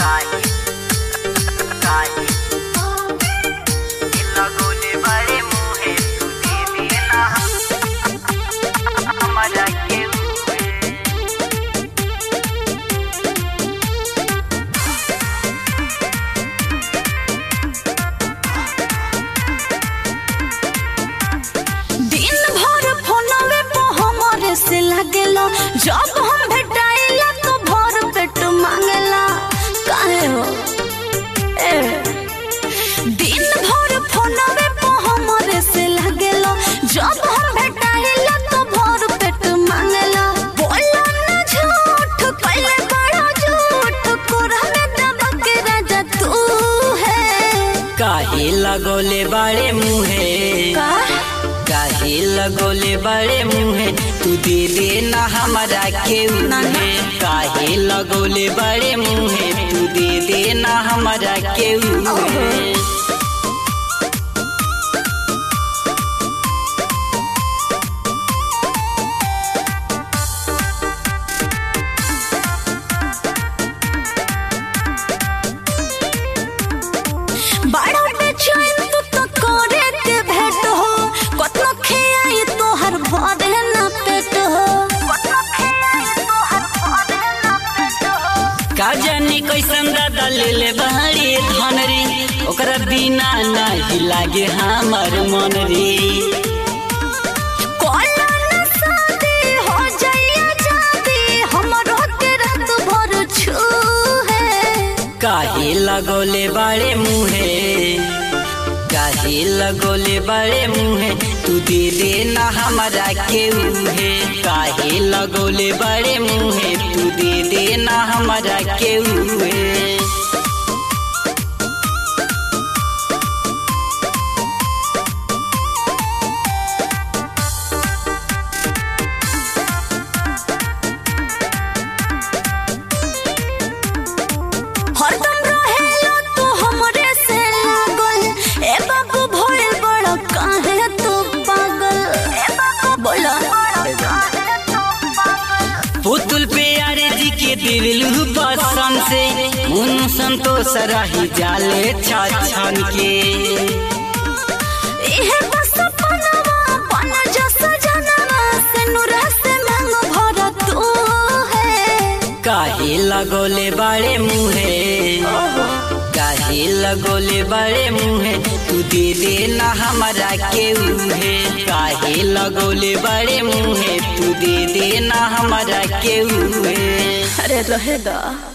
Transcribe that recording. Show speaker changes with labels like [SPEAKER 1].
[SPEAKER 1] काहे काहे लगोले बड़े मुहे तू दे देना हमरा के हुए
[SPEAKER 2] दिन भर फोनवे पे हमरे से लागेला जब हम भेटाइला तो भर पेट मांगेला काहे हो ए दिन भर फोनवे पे हमरे से लागेला जब हम भेटाइला तो भर पेट मांगेला बोला ना झूठ पहले बड़ा झूठ कोरा में दबा के राजा तू है
[SPEAKER 1] काहे लगोले बड़े मुहे
[SPEAKER 2] का
[SPEAKER 1] काहे लगोले बड़े मुहे तू दे देना हमरा के उहे काहे लगोले बड़े मुहे तू दे देना हमरा के उहे
[SPEAKER 2] बड़ा बेचैन तू तो करे के भेट हो कतना खेआई तोहर भरे ना पेट हो कतना खेआई तोहर भरे ना पेट हो
[SPEAKER 1] का जानी कैसन दादा ले ले बहरी धन रे ओकरा बिना नहीं लागे हमर मन रे
[SPEAKER 2] कोला ना शादी हो जाइया जादी हमरो के रात भर छू है
[SPEAKER 1] काहे लगोले बड़े मुहे काहे लगोले बड़े मुहे तू दे देना हमरा के उहे काहे लगोले बड़े मुहे तू दे देना हमरा के उहे
[SPEAKER 2] हरदम रहेला तू हमरे से लागल ए बाबू भइल बड़ा काहे तू पागल ए बाबू बोला
[SPEAKER 1] पुतुल पे अरे जी के दिलू पसंद से मुन संतोष रही जाले छन के
[SPEAKER 2] इहे बस पनवा पन जस जनवा से नुरा से मांग भर तू है
[SPEAKER 1] काहे लगोले बड़े मुहे काहे लगोले बड़े मुहे तू दे देना हमरा के उहे काहे लगोले बड़े मुहे तू दे देना हमरा के उहे
[SPEAKER 2] अरे रहेगा